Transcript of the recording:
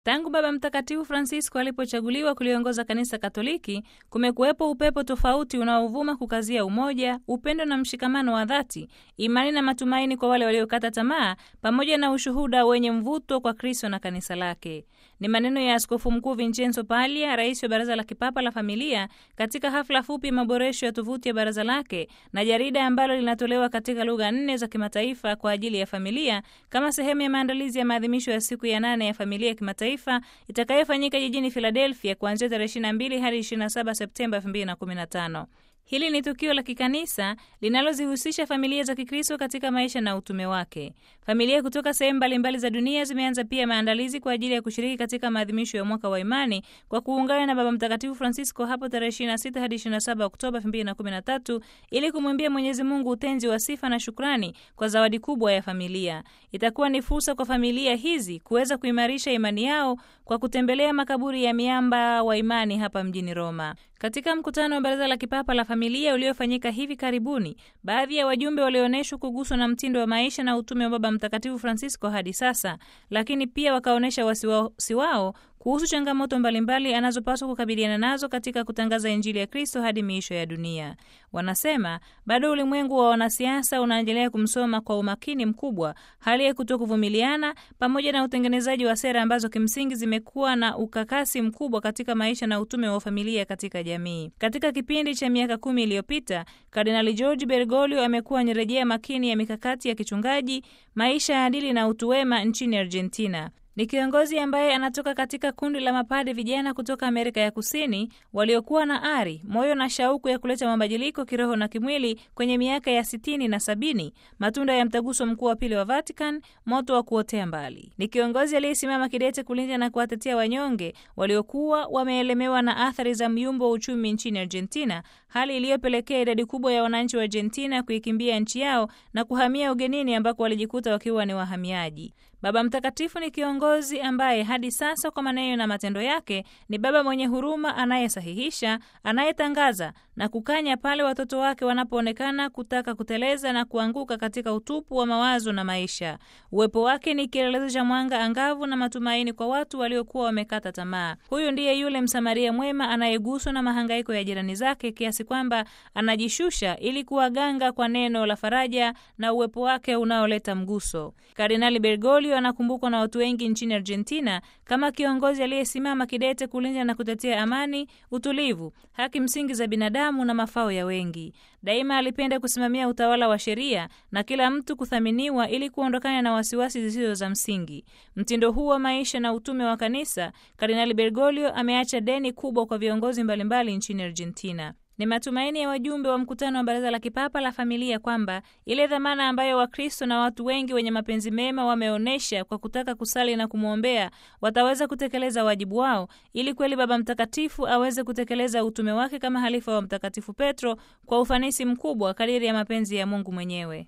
Tangu Baba Mtakatifu Francisco alipochaguliwa kuliongoza Kanisa Katoliki, kumekuwepo upepo tofauti unaovuma kukazia umoja, upendo na mshikamano wa dhati, imani na matumaini kwa wale waliokata tamaa, pamoja na ushuhuda wenye mvuto kwa Kristo na kanisa lake. Ni maneno ya Askofu Mkuu Vincenzo Paglia, rais wa Baraza la Kipapa la Familia, katika hafla fupi maboresho ya tovuti ya baraza lake na jarida ambalo linatolewa katika lugha nne za kimataifa kwa ajili ya familia kama sehemu ya maandalizi ya maadhimisho ya siku ya nane ya familia ya kimataifa itakayofanyika jijini Philadelphia kuanzia tarehe 22 hadi 27 Septemba 2015. Hili ni tukio la kikanisa linalozihusisha familia za Kikristo katika maisha na utume wake. Familia kutoka sehemu mbalimbali za dunia zimeanza pia maandalizi kwa ajili ya kushiriki katika maadhimisho ya mwaka wa imani kwa kuungana na Baba Mtakatifu Francisco hapo tarehe 26 hadi 27 Oktoba 2013 ili kumwimbia Mwenyezi Mungu utenzi wa sifa na shukrani kwa zawadi kubwa ya familia. Itakuwa ni fursa kwa familia hizi kuweza kuimarisha imani yao kwa kutembelea makaburi ya miamba wa imani hapa mjini Roma. Katika mkutano wa Baraza la Kipapa la Familia uliofanyika hivi karibuni, baadhi ya wajumbe walionyeshwa kuguswa na mtindo wa maisha na utume wa Baba Mtakatifu Francisco hadi sasa, lakini pia wakaonyesha wasiwasi wao kuhusu changamoto mbalimbali anazopaswa kukabiliana nazo katika kutangaza Injili ya Kristo hadi miisho ya dunia. Wanasema bado ulimwengu wa wanasiasa unaendelea kumsoma kwa umakini mkubwa, hali ya kutokuvumiliana pamoja na utengenezaji wa sera ambazo kimsingi zimekuwa na ukakasi mkubwa katika maisha na utume wa familia katika jamii. Katika kipindi cha miaka kumi iliyopita, Kardinali George Bergoglio amekuwa ni rejea makini ya mikakati ya kichungaji, maisha ya adili na utu wema nchini Argentina. Ni kiongozi ambaye anatoka katika kundi la mapade vijana kutoka Amerika ya Kusini waliokuwa na ari, moyo na shauku ya kuleta mabadiliko kiroho na kimwili kwenye miaka ya sitini na sabini, matunda ya mtaguso mkuu wa pili wa Vatican, moto wa kuotea mbali. Ni kiongozi aliyesimama kidete kulinda na kuwatetea wanyonge waliokuwa wameelemewa na athari za myumbo wa uchumi nchini Argentina, hali iliyopelekea idadi kubwa ya wananchi wa Argentina kuikimbia nchi yao na kuhamia ugenini ambako walijikuta wakiwa ni wahamiaji. Baba Mtakatifu ni kiongozi ambaye hadi sasa kwa maneno na matendo yake ni baba mwenye huruma, anayesahihisha, anayetangaza na kukanya pale watoto wake wanapoonekana kutaka kuteleza na kuanguka katika utupu wa mawazo na maisha. Uwepo wake ni kielelezo cha mwanga angavu na matumaini kwa watu waliokuwa wamekata tamaa. Huyu ndiye yule Msamaria mwema anayeguswa na mahangaiko ya jirani zake kiasi kwamba anajishusha ili kuwaganga kwa neno la faraja na uwepo wake unaoleta mguso. Kardinali Bergoglio anakumbukwa na watu wengi nchini Argentina kama kiongozi aliyesimama kidete kulinda na kutetea amani, utulivu, haki msingi za binadamu na mafao ya wengi. Daima alipenda kusimamia utawala wa sheria na kila mtu kuthaminiwa ili kuondokana na wasiwasi zisizo za msingi. Mtindo huu wa maisha na utume wa kanisa, Kardinali Bergoglio ameacha deni kubwa kwa viongozi mbalimbali nchini Argentina. Ni matumaini ya wajumbe wa mkutano wa Baraza la Kipapa la Familia kwamba ile dhamana ambayo Wakristo na watu wengi wenye mapenzi mema wameonyesha kwa kutaka kusali na kumwombea wataweza kutekeleza wajibu wao, ili kweli Baba Mtakatifu aweze kutekeleza utume wake kama halifa wa Mtakatifu Petro kwa ufanisi mkubwa kadiri ya mapenzi ya Mungu mwenyewe.